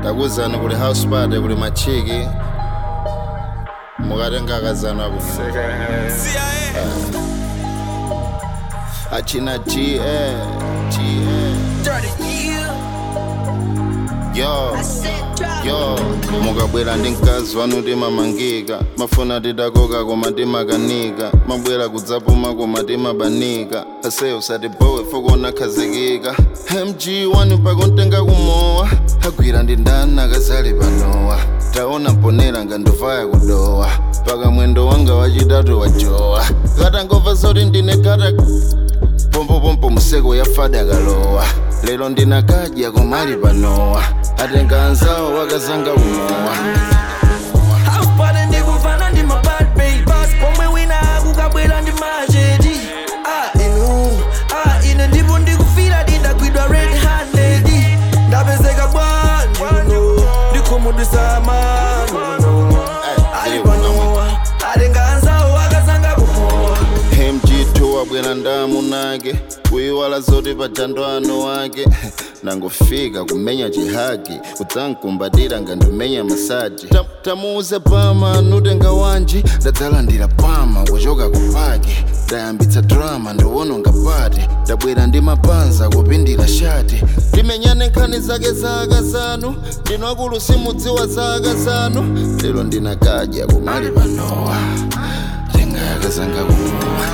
ndakuzani kuli house party kuli machiki mukatenga akazanu abwino achina ga ga yo yo mukabwera ndi mkazi wanu timamangika mafuna tidakoka koma timakanika mabwera kudzapuma koma timabanika ase usatibowe fokona khazikika mg wani pakontenga kumowa agwira ndi ndani akazali panowa taona mponera ngandovaya kudowa paka mwendo wanga wachitatu wajowa katangova zoti ndine kata pompopompo museko yafada kalowa lero ndinakadya komali panowa atenga anzawo wakazanga umowa House party ndikumfana ndi ma bad babes pomwe wina akukabwera ndi machedi ah inu ah ine ndipo ndikufira ndindagwidwa red handed ndapezeka bwanji kuno ndikhumudwisa mano ali panowa atenga anzawo akazanga kumowa mg2 wabwera ndamu nake kuyiwala zoti pajando ano wake nangofika kumenya chihagi kudzankumbatira ngandimenya masaji Ta- tamuuze pama nutenga wanji ndadzalandira pama kuchoka kupaki ndayambitsa drama ndiwononga pati ndabwera ndi mapanza kupindira shati timenyane nkhani zake za akazanu ndinu akulu simudziwa za akazanu lero ndinakadya kumali panowa tenga yakazanga kumowa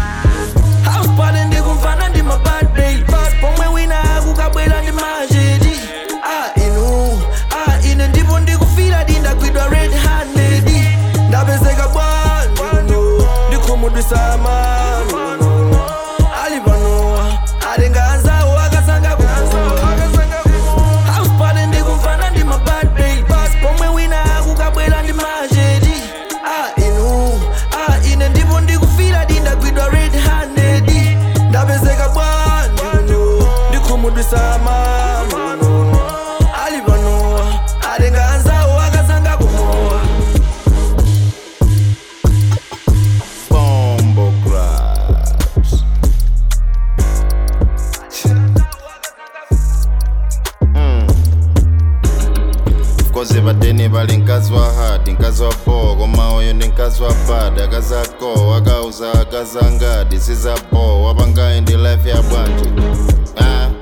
House party ndikumfana ndi ma bad babes pomwe wina akukabwera ndi machedi ah inu ah ine ndipo ndikufira ndindagwidwa red handed ndapezeka bwanji kuno ndikhumudwisa mano ali panowa atenga anzawo akazanga kumowa House party ndikumfana ndi ma bad babes pomwe wina akukabwera ndi machedi ah inu ah ine ndipo ndikufira ndindagwidwa red handed ndapezeka bwanji kuno ndikhumudwisa mano ali panowa atenga anzawo akazanga kumowa Bombo Grabs. Mm. koze padeni pali mkazi wa hadi mkazi wa bo koma uyu ndi mkazi wa bad akazako akauza akazangadi sizapo wapangayi ndi life ya bwanji ah.